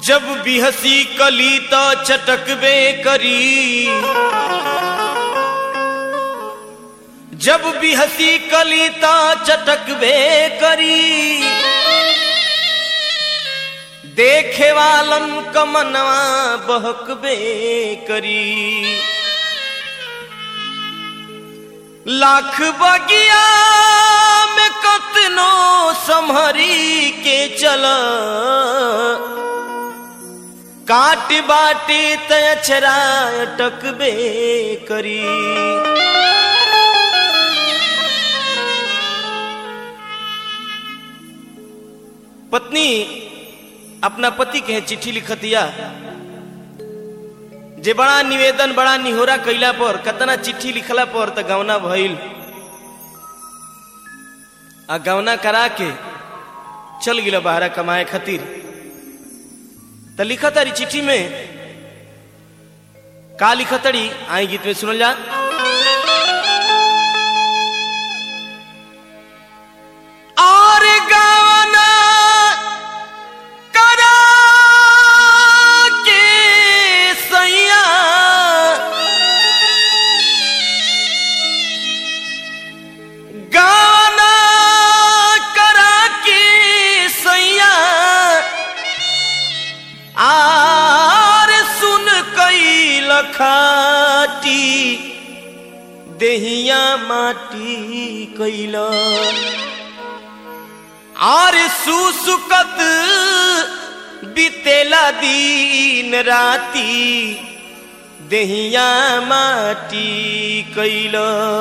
जब भी हंसी कली तो चटकबे करी जब भी हंसी कली तो चटकबे करी देखे वालन कमनवा बहकबे करी लाख बगिया में कतनो संहरी के चल काट बाटे तछरा टकबे करी पत्नी अपना पति के चिट्ठी लिखतिया जे बड़ा निवेदन बड़ा निहोरा कैला पर कतना चिट्ठी लिखला पर त गवना भइल आ गवना करा के चल गिल बाहरा कमाए खातिर त लिखतारी चिट्ठी में का लिखतड़ी आई गीत में सुनल जा और गवना करा के सैया गाना करा के सैया आर सुन कई लखाटी देहिया माटी कैला आर सुसुकत बीतेला दिन राती देहिया माटी कैल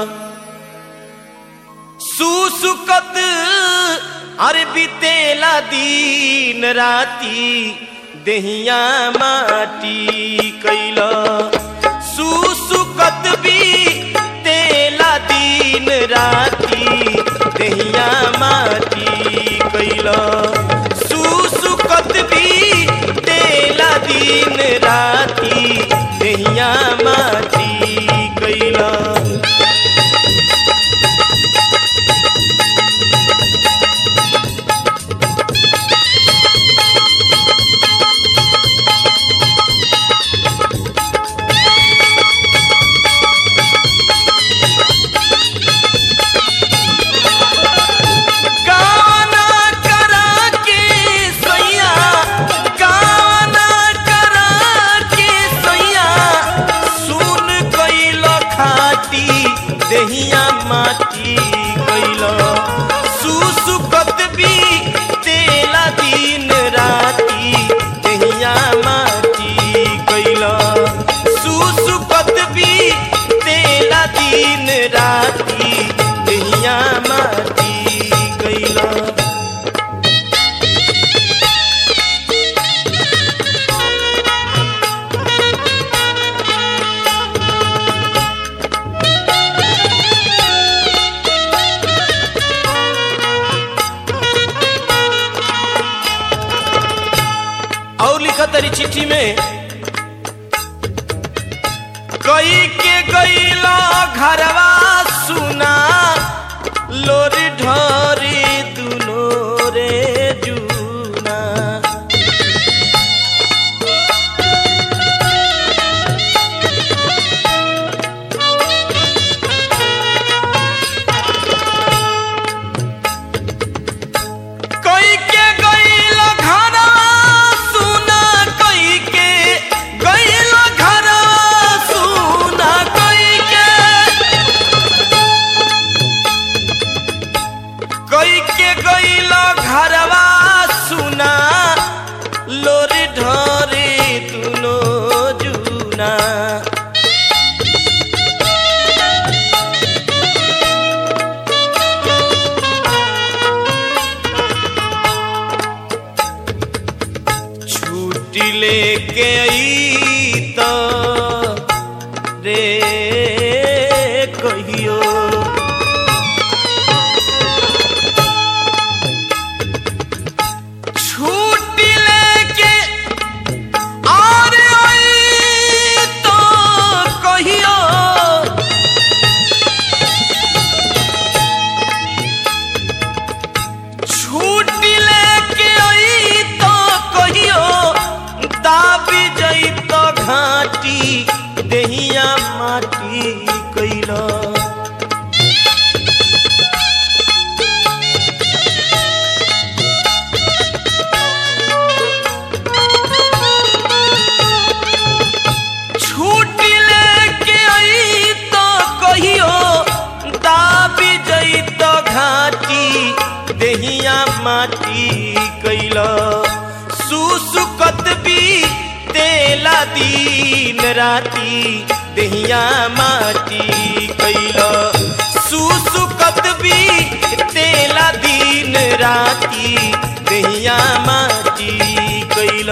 सुसुकत अरे बीतेला दिन राती देहिया माटी कैल सुसुकत भी तेला दिन राती देहिया माटी कैल सुसुकत भी तेला दिन राती देहिया माटी कैल गाना करा के सैया गाना करा के सैया सुन कैल खाटी देहिया माटी कैल सुसुकत भी तेला दिन राती देहिया माटी कैल सुसुकत भी तेला दिन राती देहिया माटी कैल और लिखा तरी चिट्ठी में कई के गईला घरवा सुना लोरी ढोरी दुनो रे जूना कई के गईला घरवा सुना कई के गईला घरवा सुना कई के कई के गईला घरवा सुना लोरी ढोरी दुनो जूना छुट्टी लेके आई तो रे कहियो छुट्टी लेके और आई तो कहियो छुट्टी लेके आई तो कहियो माटी कैल सुसुकत भी तेला दिन राती दहिया माटी कैल सुसुकत भी तेला दिन राती दहिया माटी कैल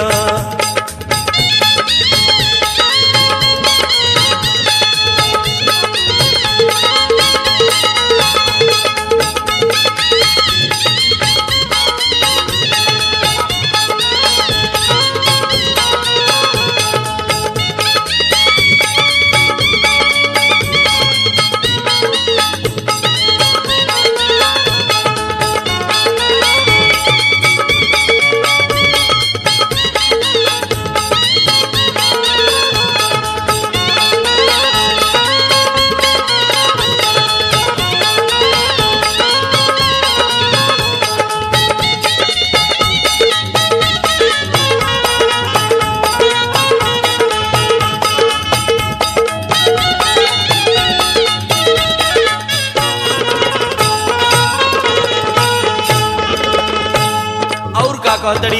और का कहतड़ी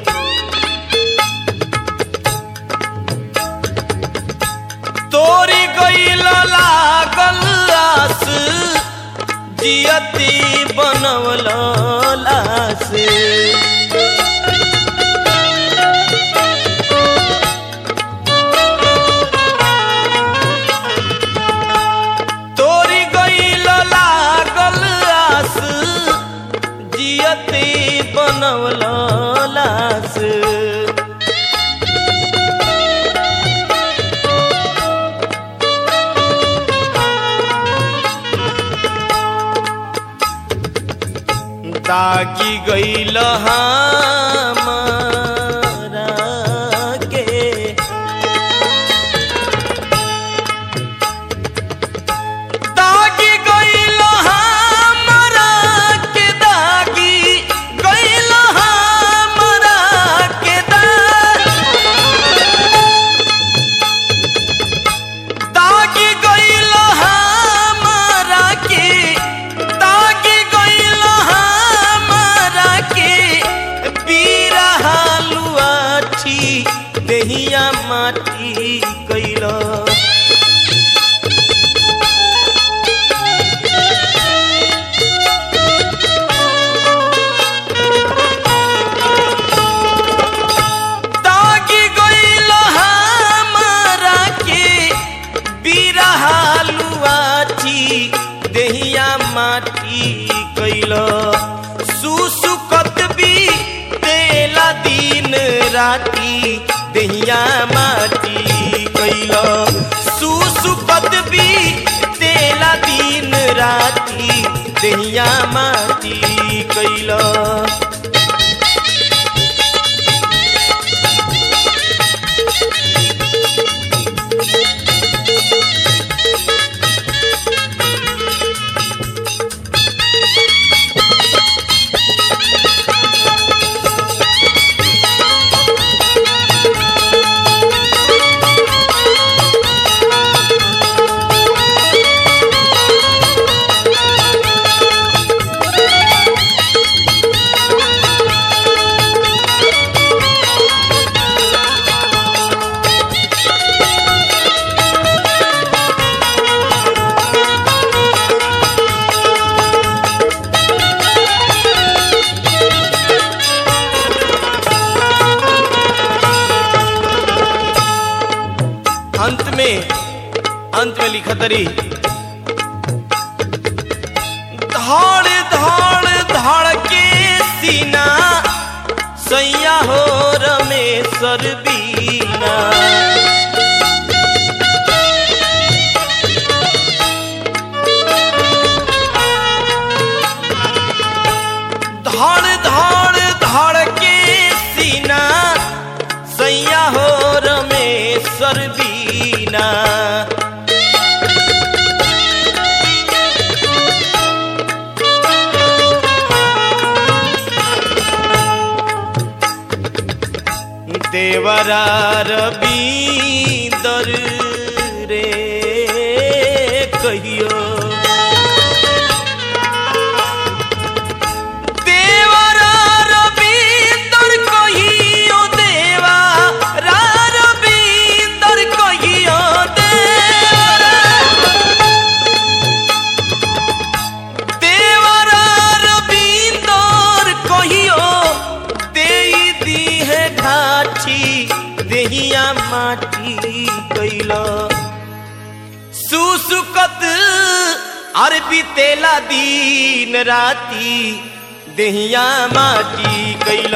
तोरी गईल लागल आस जियती बनवल लास तोरी गईल लागल आस जियते बनवल लास दागी गईल हमारा के दागी गईल हमरा के दागी गईल हमरा के दागी गईल हमरा के दागी गईल हमरा के बीरा हालुआ ठी देहिया माटी कैला दागी गईल हमरा के बिरहालुआठी देहिया माटी कैल सुसुकत भी तेला दिन राती देहिया माटी कैल सुसुकत भी तेला दिन राती देहिया माटी कैल अंत में अंत में लिखत रही धड़ धड़ धड़ के सीना सैया हो रमेश्वर बीना धड़ धड़ धड़ के सीना सैया हो रमेश्वर बीना देवरा रबींदर रे कहियो देवर सुसुकत अरे बीतेला दिन राती देहिया माटी कैल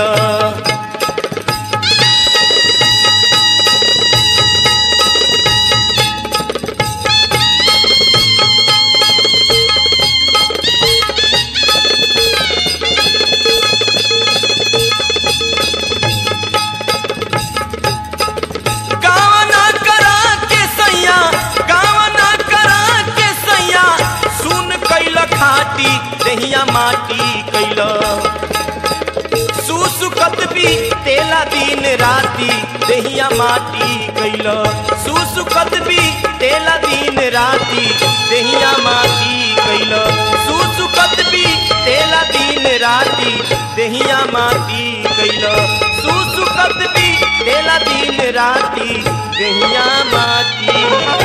गावना करा के सैया गावना करा के सैया सुन कैल खाटी देहिया माटी कैल सुसुकत भी तेला दिन राती देहिया माटी कैल सुसुकत भी तेला दिन राती देहिया माटी कैल सुसुकत भी तेला दिन राती देहिया माटी कैल सुसुकत भी तेला दिन राती देहिया माटी